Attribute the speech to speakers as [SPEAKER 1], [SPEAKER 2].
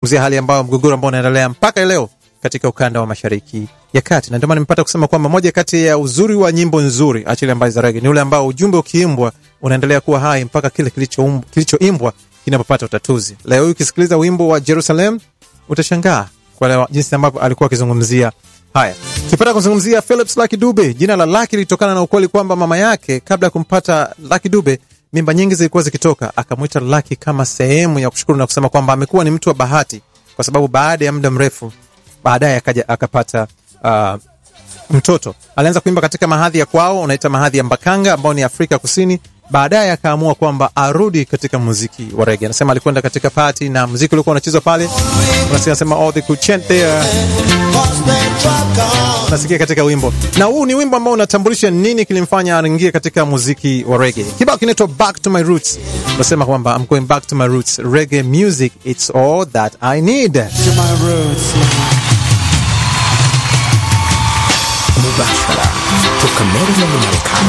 [SPEAKER 1] kuzia hali ambayo mgogoro ambao unaendelea mpaka leo katika ukanda wa mashariki ya kati, na ndio maana nimepata kusema kwamba moja kati ya uzuri wa nyimbo nzuri achili ambazo za rege ni ule ambao ujumbe ukiimbwa unaendelea kuwa hai mpaka kile kilichoimbwa kilicho kinapopata utatuzi. Leo hii ukisikiliza wimbo wa Jerusalem utashangaa kuelewa jinsi ambavyo alikuwa akizungumzia haya. Tukipata kuzungumzia Philips Lucky Dube, jina la Lucky lilitokana na ukweli kwamba mama yake kabla ya kumpata Lucky Dube mimba nyingi zilikuwa zikitoka, akamwita Lucky kama sehemu ya kushukuru na kusema kwamba amekuwa ni mtu wa bahati, kwa sababu baada ya muda mrefu baadaye akaja akapata uh, mtoto. Alianza kuimba katika mahadhi ya kwao, unaita mahadhi ya Mbakanga ambao ni Afrika Kusini. Baadaye akaamua kwamba arudi katika muziki wa rege. Anasema alikwenda katika pati na muziki ulikuwa unachezwa pale, unasema oh, they could chant there, unasikia katika wimbo, na huu ni wimbo ambao unatambulisha nini kilimfanya aingie katika muziki wa rege. Kibao kinaitwa Back to My Roots, unasema kwamba I'm going back to my roots, reggae music it's all that I need.
[SPEAKER 2] To my roots.
[SPEAKER 3] mubashara toka Maryland, Marekani.